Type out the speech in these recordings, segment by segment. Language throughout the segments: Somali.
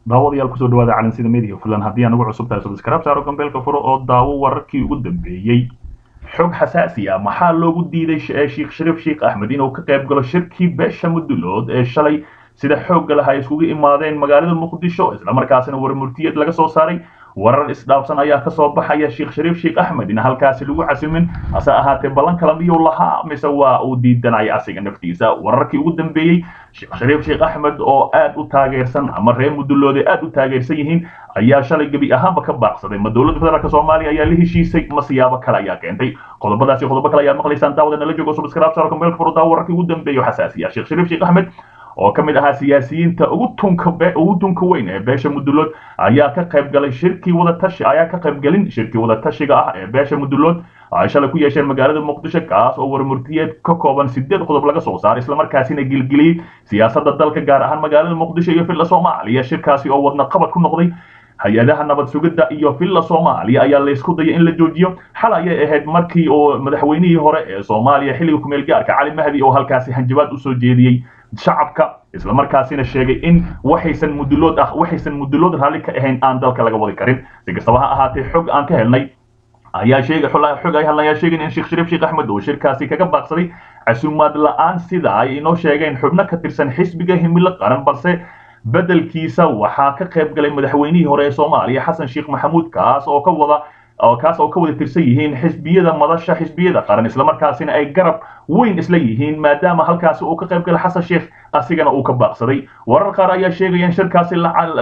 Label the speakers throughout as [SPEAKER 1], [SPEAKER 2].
[SPEAKER 1] daawadayaal kusoo dhawaada calansida media fadlan haddii aan ugu cusub tahay subscribe saaro gambeelka furo oo daawo wararkii ugu dambeeyey xog xasaasi ah maxaa loogu diiday sheekh shariif sheekh axmed inuu ka qayb galo shirkii beesha mudulood ee shalay sida xoogga laha ay iskugu imaadeen magaalada muqdisho islamarkaasina warmurtiyad laga soo saaray warar isdhaafsan ayaa kasoo baxaya sheekh shariif sheekh axmed in halkaasi lagu casimin hase ahaatee ballan kala miyuu lahaa mise waa uu diidanaya asiga naftiisa wararkii ugu dambeeyey sheekh shariif sheekh axmed oo aad u taageersan ama reer muduloode aad u taageersan yihiin ayaa shalay gebi ahaanba ka baaqsaday ma dowladda federaalk soomaaliya ayaa la heshiisay ma siyaabo kale ayaa keentay qodobadaasi qodobo kale ayaad maqlaysaan daawada nala joogo subscribe saaro kambeelka furo daawo wararkii ugu dambeeyo xasaasiya sheekh shariif sheekh axmed oo ka mid ahaa siyaasiyiinta ugu tunka ugu tunka weyn ee beesha mudulood ayaa ka qayb galay shirkii wadatashi ayaa ka qayb galin shirkii wadatashiga ah ee beesha mudulood ay shalay ku yeesheen magaalada muqdisho kaas oo warmurtiyeed ka kooban sideed qodob laga soo saaray islamarkaasina gilgiliyey siyaasadda dalka gaar ahaan magaalada muqdisho iyo filla soomaaliya shirkaasi oo wadna qabad ku noqday hay-adaha nabad sugidda iyo villa soomaaliya ayaa laysku dayay in la joojiyo xal ayay ahayd markii oo madaxweynihii hore ee soomaaliya xilliga kumeel gaarka cali mahdi oo halkaasi hanjabaad usoo jeediyey shacabka islamarkaasina sheegay in waxaysan mudulood ah waxaysan mudulood raalli ka ahayn aan dalka laga wadi karin si kastaba ha ahaatee xog aan ka helnay ayaa sheegay xog ay hadlayaa sheegin in sheekh shariif sheekh axmed uu shirkaasi kaga baaqsaday casuumaad la-aan sida ay inoo sheegeen xubno ka tirsan xisbiga himilo qaran balse bedelkiisa waxaa ka qayb galay madaxweynihii hore ee soomaaliya xasan sheekh maxamuud kaas oo ka wada kaas oo ka wada tirsan yihiin xisbiyada madasha xisbiyada qaran islamarkaasina ay garab weyn isla yihiin maadaama halkaasi uu ka qayb galay xasan sheekh asigana uu ka baaqsaday warar qaar ayaa sheegaya in shirkaasi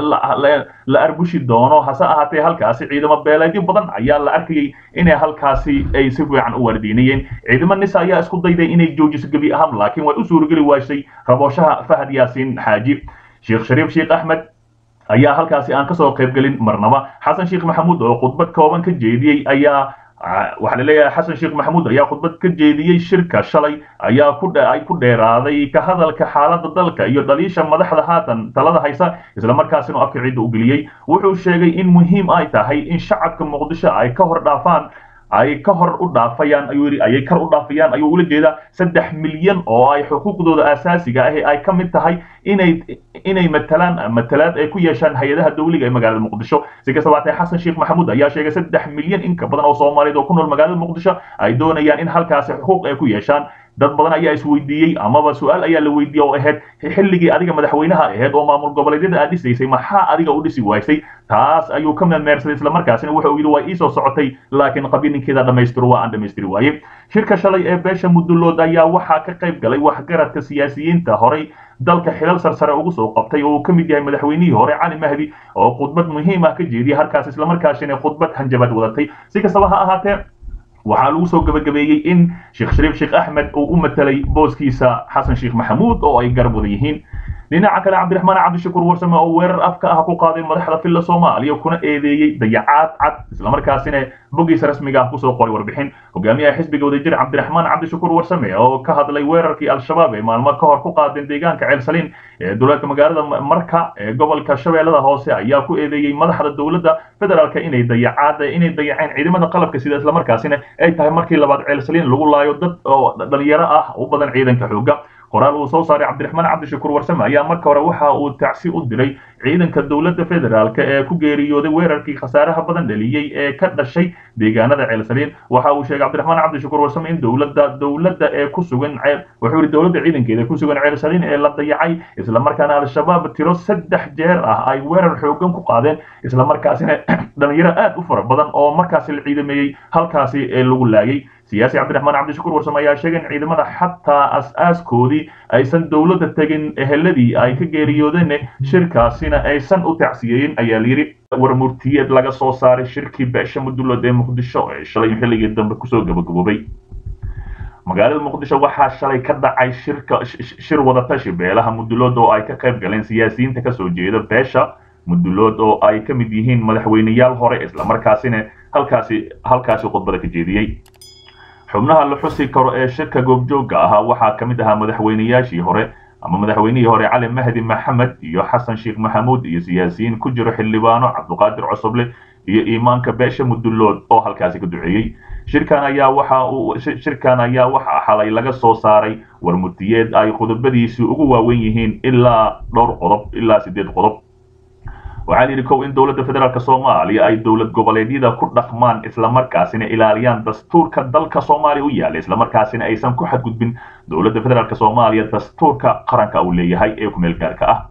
[SPEAKER 1] la arbushi doono hase ahaatee halkaasi ciidamo beeleedyo badan ayaa la arkayay inay halkaasi ay si fiican u waardiinayeen ciidamo nisa ayaa isku dayday inay joojiso gebi ahaan laakiin way u suurageli waashay rabooshaha fahad yaasiin xaaji sheekh shariif sheekh axmed ayaa halkaasi aan kasoo qaybgelin marnaba xasan sheekh maxamuud oo khudbad kooban ka jeediyey ayaa waxaa laleeyahay xasan sheekh maxamuud ayaa khudbad ka jeediyey shirka shalay ayaa ku ay ku dheeraaday ka hadalka xaaladda dalka iyo dhaliisha madaxda haatan talada haysa islamarkaasina afka ciidda u geliyey wuxuu sheegay in muhiim ay tahay in shacabka muqdisho ay ka hor dhaafaan ay ka hor u dhaafayaan ayuu yidhi ayay kar u dhaafayaan ayuu ula jeedaa saddex milyan oo ay xuquuqdooda asaasiga ahi ay ka mid tahay inay inay matalaan matalaad ay ku yeeshaan hay-adaha dawliga ee magaalada muqdisho si kastaba hatee xasan sheekh maxamuud ayaa sheegay saddex milyan in ka badan oo soomaaliyeed oo ku nool magaalada muqdisho ay doonayaan in halkaasi xuquuq ay ku yeeshaan dad badan ayaa isweydiiyey amaba su-aal ayaa la weydiiyey oo ahayd xilligii adiga madaxweynaha ahayd oo maamul goboleedyada aad dhisaysay maxaa adiga u dhisi waysay taas ayuu ka meermeersaday islamarkaasina wuxa uu yidhi waa iisoo socotay laakiin qabininkeeda dhammaystiro waa aan dhammaystiri waaye shirka shalay ee beesha mudulood ayaa waxaa ka qayb galay waxgaradka siyaasiyiinta horay dalka xilal sarsare ugu soo qabtay oo uu ka mid yahay madaxweynihii hore cali mahdi oo khudbad muhiim ah ka jeediyay halkaas islamarkaasina khudbad hanjabaad wadatay si kastaba ha ahaatee waxaa lagu soo gabagabeeyey in sheekh shariif sheekh axmed uu u matelay booskiisa xasan sheekh maxamuud oo ay garab wada yihiin dhinaca kale cabdiraxmaan cabdishakuur warsame oo weerar afka ah ku qaaday madaxda filla soomaaliya kuna eedeeyey dayacaad cad islamarkaasina bogiisa rasmiga ah kusoo qoray warbixin hogaamiyaha xisbiga wadajir cabdiraxmaan cabdishakuur warsame oo ka hadlay weerarkii al-shabaab ee maalmo ka hor ku qaadeen deegaanka ceelsaliin ee duleedka magaalada marka ee gobolka shabeellada hoose ayaa ku eedeeyey madaxda dowladda federaalka inay dayacaad inay dayaceen ciidamada qalabka sida islamarkaasina ay tahay markii labaad ceelsaliin lagu laayo dad oo dhalinyaro ah u badan ciidanka xooga qoraal uu soo saaray cabdiraxmaan cabdishakuur warsame ayaa marka hore waxa uu tacsi u diray ciidanka dowladda federaalk ee ku geeriyooday weerarkii khasaaraha badan dhaliyey ee ka dhashay deegaanada ceelsaliin waxa uu sheegay cabdiraxmaan cabdishakuur warsame in dowladda dowladda ee ku sugan wuxuu yidhi dowladda ciidankeeda ku sugan ceelsaliin ee la dayacay islamarkaana al-shabaab tiro saddex jeer ah ay weerar xoogan ku qaadeen islamarkaasina dhalinyaro aad u fara badan oo markaasi la ciidameeyey halkaasi ee lagu laayay siyaasi cabdiraxmaan cabdishakuur warsame ayaa sheegay in ciidamada xataa as-aaskoodii aysan dowladda tegin eheladii ay ka geeriyoodeen shirkaasina aysan u tacsiyeeyin ayaa layidhi warmurtiyeed laga soo saaray shirkii beesha mudulood ee muqdisho ee shalay xilligii dambe kusoo gabagaboobay magaalada muqdisho waxaa shalay ka dhacay shirka shir wadatashi beelaha mudulood oo ay ka qayb galeen siyaasiyiinta kasoo jeeda beesha mudulood oo ay ka mid yihiin madaxweyneyaal hore islamarkaasina halkaasi halkaasi khudbada ka jeediyey xubnaha la xusi karo ee shirka goobjoogga ahaa waxaa ka mid ahaa madaxweyneyaashii hore ama madaxweynihii hore cali mahdi maxamed iyo xasan sheekh maxamuud iyo siyaasiyiin ku jiro xildhibaano cabduqaadir cosoble iyo iimaanka beesha mudulood oo halkaasi ka duceeyey shirkan ayaa waxa uu shirkan ayaa waxa xalay laga soo saaray warmurtiyeed ay qodobadiisu ugu waawen yihiin ilaa dhowr qodob ilaa sideed qodob waxaa layidhi kow in dowladda federaalk soomaaliya ay dowlad goboleedyada ku dhaqmaan islamarkaasina ilaaliyaan dastuurka dalka soomaaliya u yaala islamarkaasina aysan ku xadgudbin dowladda federaalk soomaaliya dastuurka qaranka uu leeyahay ee kumeel gaarka ah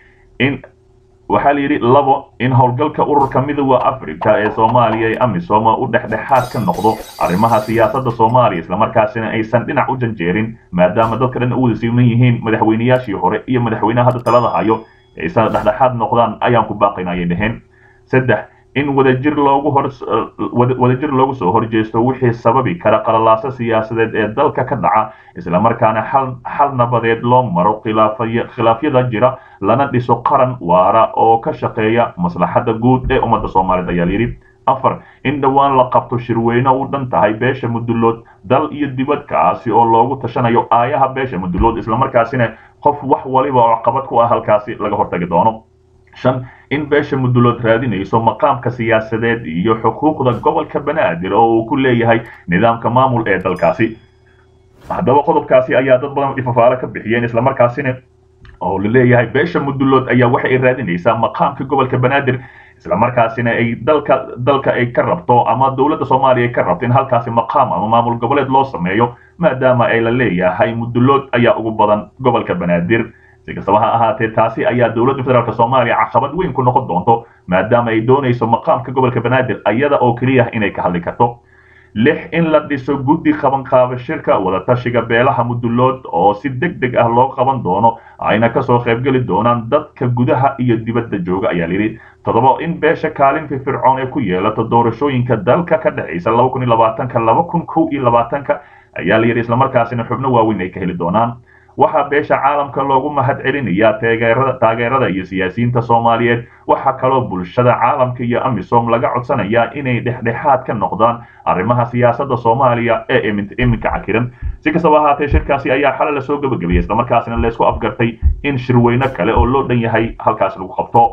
[SPEAKER 1] in waxaa layidhi labo in howlgalka ururka midooda africa ee soomaaliya ee amisom u dhexdhexaad ka noqdo arrimaha siyaasadda soomaaliya islamarkaasina aysan dhinac u janjeerin maadaama dadka dhan u wada siman yihiin madaxweynayaashii hore iyo madaxweynaha hadda talada hayo aysan dhexdhexaad noqdaan ayaan ku baaqayna ayay dhaheen saddex in wadajir loogu hor wadajir loogu soo horjeesto wixii sababi kara qalalaaso siyaasadeed ee dalka ka dhaca islamarkaana xal xal nabadeed loo maro khilaafyada jira lana dhiso qaran waara oo ka shaqeeya maslaxadda guud ee ummadda soomaaliyeed ayaa layidhi afar in dhowaan la qabto shirweyne u dhan tahay beesha mudulood dal iyo dibad kaasi oo loogu tashanayo aayaha beesha mudulood islamarkaasina qof wax waliba oo qabad ku ah halkaasi laga hortagi doono shan in beesha mudulood raadinayso maqaamka siyaasadeed iyo xuquuqda gobolka banaadir oo uu ku leeyahay nidaamka maamul ee dalkaasi haddaba qodobkaasi ayaa dad badan ifafaalo ka bixiyeen islamarkaasina oo la leeyahay beesha mudulood ayaa waxa ay raadinaysaa maqaamka gobolka banaadir islamarkaasina ay dalka dalka ay ka rabto ama dowladda soomaaliya ay ka rabto in halkaasi maqaam ama maamul goboleed loo sameeyo maadaama ay la leeyahay mudulood ayaa ugu badan gobolka banaadir si kastaba ha ahaatee taasi ayaa dowladda federaalk soomaaliya caqabad weyn ku noqon doonto maadaama ay doonayso maqaamka gobolka banaadir ayada oo keliya inay ka hadli karto lix in la dhiso guddi qabanqaaba shirka wadatashiga beelaha mudulood oo si deg deg ah loo qaban doono ayna kasoo qaybgeli doonaan dadka gudaha iyo dibadda jooga ayaa layidhi toddoba in beesha kaalin firfircoon ee ku yeelato doorashooyinka dalka ka dhexaysa laba kun iyo labaatanka laba kun kow iyo labaatanka ayaa layidhi islamarkaasina xubno waaweyn ay ka heli doonaan waxaa beesha caalamka loogu mahad celinayaa taageerada taageerada iyo siyaasiyiinta soomaaliyeed waxaa kaloo bulshada caalamka iyo amisom laga codsanayaa inay dhexdhexaad ka noqdaan arrimaha siyaasadda soomaaliya ee iminka cakiran si kastaba ahaatee shirkaasi ayaa xalay lasoo gebagabayay islamarkaasina laysku afgartay in shirweyne kale oo loo dhan yahay halkaas lagu qabto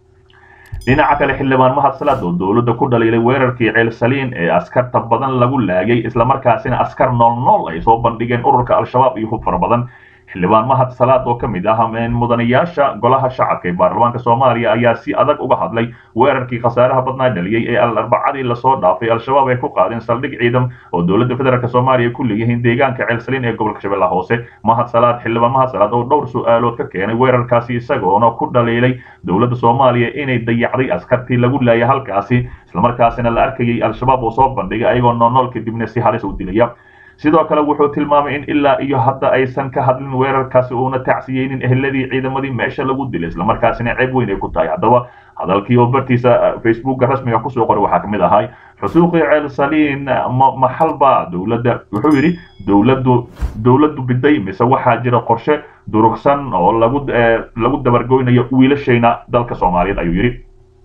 [SPEAKER 1] dhinaca kale xildhibaan mahad salaad oo dowladda ku dhaliilay weerarkii ceel saliin ee askarta badan lagu laagay islamarkaasina askar nool nool ay soo bandhigeen ururka al-shabaab iyo hub fara badan xildhibaan mahad salaad oo ka mid ah mudanayaasha golaha shacabka ee baarlamaanka soomaaliya ayaa si adag uga hadlay weerarkii khasaaraha badnaa dhaliyey ee arbacadii lasoo dhaafay al-shabaab ay ku qaadeen saldhig ciidan oo dowladda federaalk soomaaliya ku leeyihiin deegaanka ceelsaliin ee gobolka shabeellaha hoose mahad salaad xildhibaan mahad salaad oo dhowr su-aalood ka keenay weerarkaasi isagoona ku dhaliilay dowladda soomaaliya inay dayacday askartii lagu laayay halkaasi islamarkaasina la arkayay al-shabaab oo soo bandhigay ayagoo noolnool kadibna si halis u dilaya sidoo kale wuxuu tilmaamay in ilaa iyo hadda aysan ka hadlin weerarkaasi uuna tacsiyeynin eheladii ciidamadii meesha lagu dilay islamarkaasina ceeb weyn ay ku tahay haddaba hadalkii oo bartiisa facebooka rasmiga kusoo qoray waxaa kamid ahay xusuuqii ceel saliin maxalba dowladda wuxuu yidhi dowladdu dowladdu biday mise waxaa jira qorshe durugsan oo lagu lagu dabargoynayo wiilashayna dalka soomaaliyeed ayuu yidhi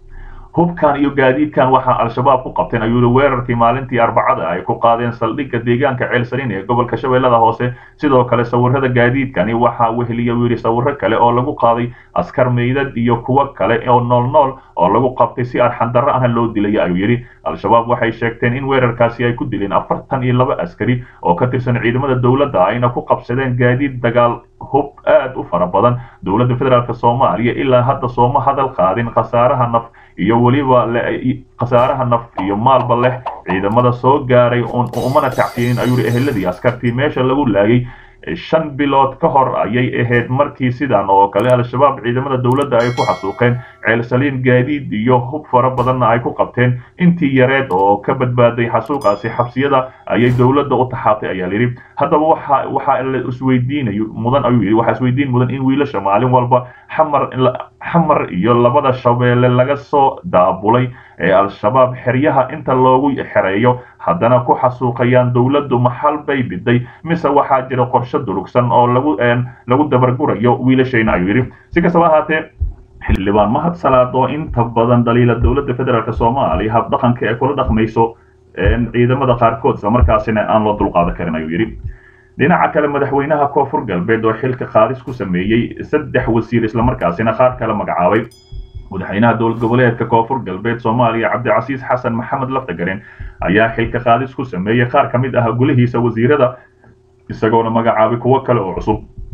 [SPEAKER 1] hubkan iyo gaadiidkan waxaa al-shabaab ku qabteen ayuu yihi weerarkii maalintii arbacada ay ku qaadeen saldhigga deegaanka ceelsaliin ee gobolka shabeellada hoose sidoo kale sawirada gaadiidkani waxaa weheliya uu yidhi sawiro kale oo lagu qaaday askar meydad iyo kuwo kale oo nool nool oo lagu qabtay si arxandarro ahna loo dilaya ayuu yidhi al-shabaab waxay sheegteen in weerarkaasi ay ku dileen afartan iyo laba askari oo ka tirsan ciidamada dowladda ayna ku qabsadeen gaadiid dagaal hub aad u fara badan dowladda federaalk soomaaliya ilaa hadda sooma hadal qaadin khasaaraha naf iyo weliba khasaaraha naf iyo maalba leh ciidamada soo gaaray umana tacsiinin ayuu yidhi eheladii askartii meesha lagu laayay shan bilood ka hor ayay ahayd markii sidan oo kale al-shabaab ciidamada dowladda ay ku xasuuqeen ceelsaliin gaadiid iyo hub fara badanna ay ku qabteen intii yareed oo ka badbaaday xasuuqaasi xabsiyada ayay dowladda u taxaabtay ayaa layidhi haddaba waxa waxa la isweydiinayo mudan ayuu yidhi waxaa isweydiin mudan in wiilasha maalin walba xamar xamar iyo labada shabeelle laga soo daabulay ee al-shabaab xeryaha inta loogu xereeyo haddana ku xasuuqayaan dowladdu maxal bay biday mise waxaa jira qorshe durugsan oo lagu lagu dabargurayo wiilashayna ayuu yidhi si kastaba ahaatee xildhibaan mahad salaad oo inta badan dhaliila dowladda federaalk soomaaliya habdhaqanka ee kula dhaqmayso ciidamada qaarkood islamarkaasina aan loo dulqaadan karin ayuu yidhi dhinaca kale madaxweynaha koonfur galbeed oo xilka qaadis ku sameeyey saddex wasiir islamarkaasina qaar kale magacaabay madaxweynaha dowlad goboleedka koonfur galbeed soomaaliya cabdicasiis xasan maxamed laftagaren ayaa xilka qaadis ku sameeyey qaar ka mid ah gulihiisa wasiirada isagoona magacaabay kuwo kale oo cusub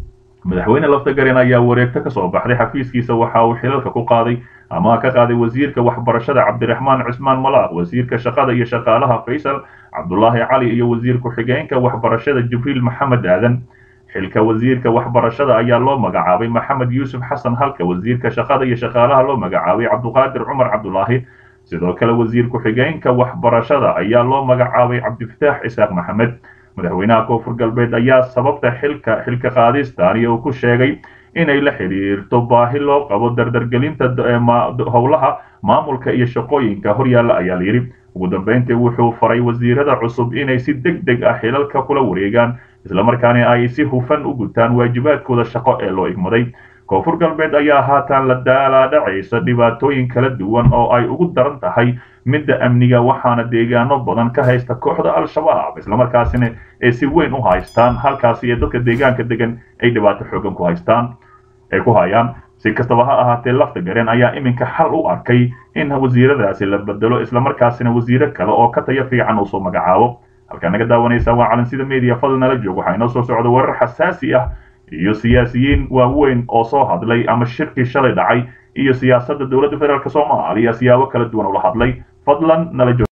[SPEAKER 1] madaxweyne laftagaren ayaa wareegto ka soo baxday xafiiskiisa waxa uu xilalka ku qaaday ama ka qaaday wasiirka waxbarashada cabdiraxmaan cismaan malaaq wasiirka shaqada iyo shaqaalaha faysal cabdulaahi cali iyo wasiir ku-xigeenka waxbarashada jibriil maxamed aadan xilka wasiirka waxbarashada ayaa loo magacaabay maxamed yuusuf xasan halka wasiirka shaqada iyo shaqaalaha loo magacaabay cabduqaadir cumar cabdulaahi sidoo kale wasiir ku-xigeenka waxbarashada ayaa loo magacaabay cabdifataax isaaq maxamed madaxweynaha koonfur galbeed ayaa sababta xilka xilka qaadistaani uu ku sheegay inay la xiriirto baahi loo qabo dardargelinta howlaha maamulka iyo shaqooyinka horyaalla ayaa layidhi ugu dambeyntii wuxuu faray wasiirada cusub inay si deg deg ah xilalka kula wareegaan islamarkaana ay si hufan u gutaan waajibaadkooda shaqo ee loo igmaday koonfur galbeed ayaa haatan la daalaadhacaysa dhibaatooyin kala duwan oo ay ugu daran tahay midda amniga waxaana deegaano badan ka haysta kooxda al-shabaab islamarkaasina ay si weyn u haystaan halkaasi ee dadka deegaanka degan ay dhibaato xoogan ku haystaan ay ku hayaan si kastaba ha ahaatee lafta gareen ayaa iminka xal u arkay in wasiiradaasi la bedelo islamarkaasina wasiiro kale oo ka tayo fiican uu soo magacaabo halkaa naga daawanaysa waa calansida media fadl nala joog waxaa inoo soo socda warar xasaasi ah iyo siyaasiyiin waaweyn oo soo hadlay ama shirkii shalay dhacay iyo siyaasadda dowladda federaalk soomaaliya siyaabo kala duwan ula hadlay fadlan nala joog